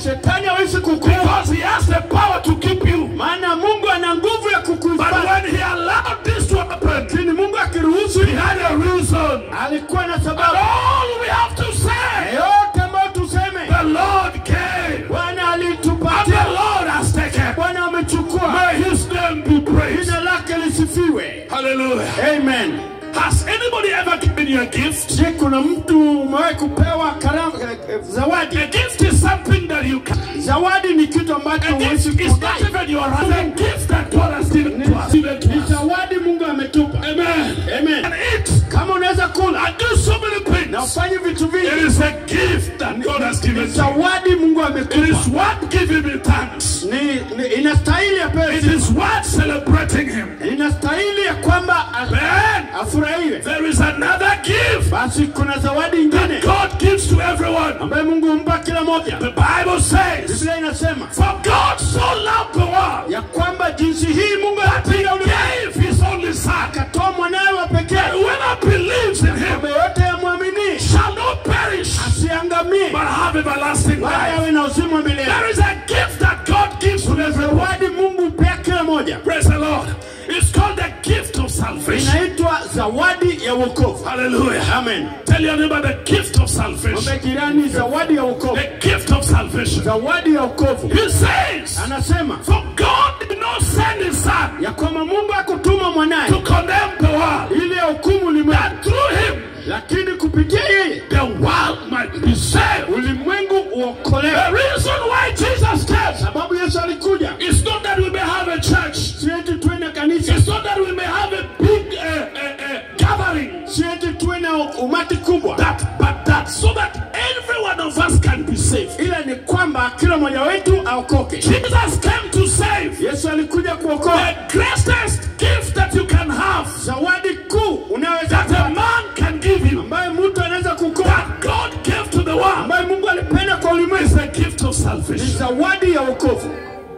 shetani hawezi kukuua because he has the power to keep you. maana mungu ana nguvu ya But kukuhifadhi when he allowed this to happen, lakini mungu akiruhusu he had a reason. alikuwa na And sababu all we have to say, yote ambayo tuseme the Lord came bwana and the alitupatia Lord has taken. bwana amechukua May his name be praised. jina lake lisifiwe Hallelujah. amen Has anybody ever given you a gift? je kuna mtu umewahi kupewa karamu eh, zawadi A gift is something that you can. zawadi ni kitu ambacho A huwezi gift is not kudai even your right. It's a gift that God has given to us. Given to ni us. zawadi mungu ametupa Amen. amen And eat kama unaweza kula and do so many na things. ufanye vitu It vingi is a gift that God has ni given to you. zawadi mungu It amekupa is worth giving him thanks. ni, ni inastahili apewe It sifa. is worth celebrating him. inastahili ya kwamba a- Then afurahiwe there is another gift basi kuna zawadi ingine God gives to everyone. ambayo mungu humpa kila moja The Bible says, biblia inasema For God so loved the world ya kwamba jinsi hii mungu that he anapenda ulimwengu gave his only son. akatoa mwanawe wa pekee That whoever believes in him kwamba yote yamwamini shall not perish asiangamie but have everlasting bali life. awe na uzima wa milele There is a gift that God gives to everyone. zawadi mungu hupea kila moja Praise the Lord. It's called the gift of salvation. inaitwa zawadi ya wokovu Hallelujah. amen Tell your neighbor the gift of salvation. mwambie jirani zawadi ya wokovu The gift of salvation. zawadi ya wokovu He says, anasema For God did not send his son ya kwamba mungu akutuma mwanaye to condemn the world, ili ahukumu ulimwengu that through him lakini kupitia yeye the world might be saved. ulimwengu uokolewe The reason why Jesus came sababu yesu alikuja is not that we may have a church, si eti tuwe na kanisa it's not that we may have a big uh, uh, uh, gathering, si eti tuwe na umati kubwa that, but that so that every one of us can be saved. ila ni kwamba kila mmoja wetu aokoke Jesus came to save. yesu alikuja kuokoa The greatest gift that you can have, zawadi kuu unaweza that a kupata, man can give you, ambayo mtu anaweza kukoa that God gave to the world, ambayo mungu alipenda kwa is ulimwengu the gift of ni salvation. zawadi ya wokovu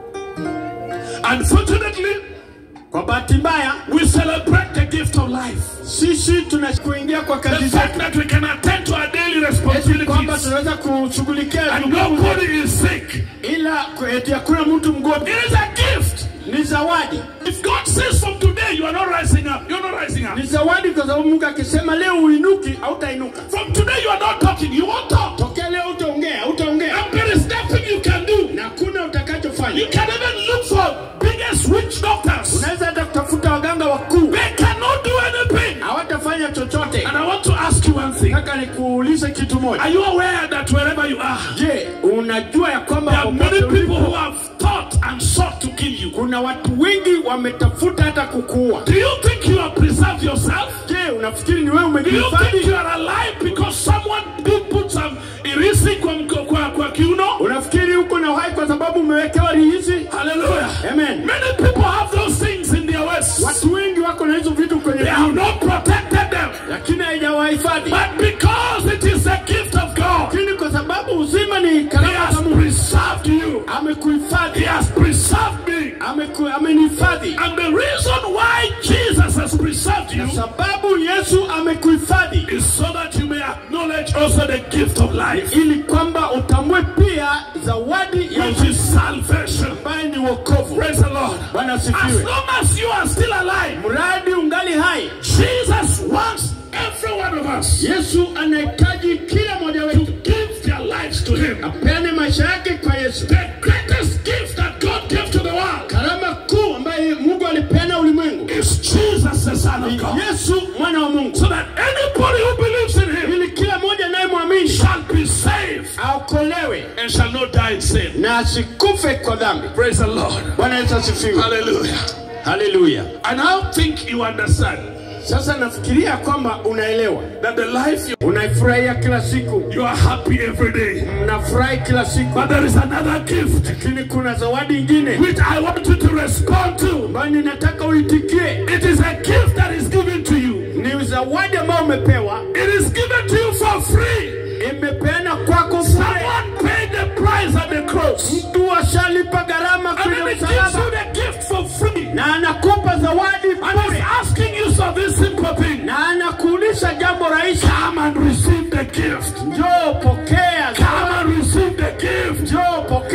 Unfortunately, kwa bahati mbaya we celebrate the gift of life. sisi tunakuingia kwa The kazi fact zetu that we can attend to our daily eti kwamba responsibilities tunaweza kushughulikia and jukumu zetu, nobody is sick. ila ku- eti hakuna mtu mgonjwa It is a gift. ni zawadi If God says from today you are not rising up, you're not rising up. ni zawadi kwa sababu mungu akisema leo uinuki hautainuka From today you are not talking, you won't talk. tokea leo utaongea hautaongea And there is nothing you can do. na hakuna utakachofanya You can even look for biggest witch doctors. unaweza hata kutafuta waganga wakuu They cannot do anything. hawatafanya chochote And I want to ask you one thing. nataka nikuulize kitu moja Are you aware that wherever you are, je unajua ya kwamba there are many popote people ulipo, who have thought and sought to kill you? kuna watu wengi wametafuta hata kukuua Do you think you have preserved yourself? je unafikiri ni wewe Do you think umejihifadhi you are alive because someone did put some irisi kwa, mko- kwa, kwa kiuno? unafikiri uko na uhai kwa sababu umewekewa rihisi Hallelujah. amen Many people have those things in their waist. watu wengi wako na hizo vitu kwenye They have viuno not protected them. lakini haijawahifadhi But because it is a gift of God, lakini kwa sababu uzima ni He karama has za Mungu preserved you. He amekuhifadhi has preserved me. ameku- amenihifadhi And the reason why Jesus has preserved you sababu yesu amekuhifadhi is so that you may acknowledge also the gift of life, ili kwamba utambue pia zawadi ya which is salvation. ambaye ni wokovu Praise the Lord. bwana As asifiwe long as you are still alive, mradi ungali hai Jesus wants every one of us yesu anahitaji kila mmoja to wetu give their lives to Him. apeane maisha yake kwa yesu The greatest gift that God gave to the world karama kuu ambaye mungu alipeana ulimwengu is Jesus, the Son of ni God. yesu mwana wa mungu So that anybody who believes in Him ili kila mmoja anayemwamini shall be saved aokolewe and shall not die in sin. na asikufe kwa dhambi Praise the Lord. bwana yesu asifiwe Hallelujah. haleluya And I think you understand sasa nafikiria kwamba unaelewa that the life you, unaifurahia kila siku you are happy every day. mnafurahi kila siku But there is another gift lakini kuna zawadi ingine which I want you to respond to. ambayo ninataka uitikie It is a gift that is given to you. ni zawadi ambayo umepewa It is given to you for free. imepeana kwako bure Someone paid the price at the cross. mtu ashalipa gharama And kwenye then he gives msalaba you the gift for free. na anakupa zawadi And he's bure asking you for this simple thing. na anakuulisha jambo rahisi Come and receive the gift. njoo pokea Come and receive the gift. njoo pokea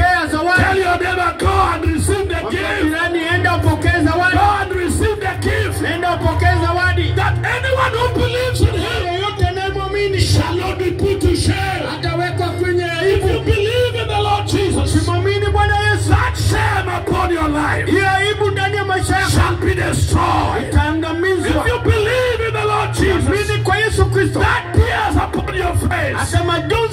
Bwana Yesu, that shame upon your life hiyo aibu ndani ya maisha yako shall be destroyed. If itaangamizwa. you believe in the Lord Jesus, Amini kwa Yesu Kristo, that tears upon your face hata majonzi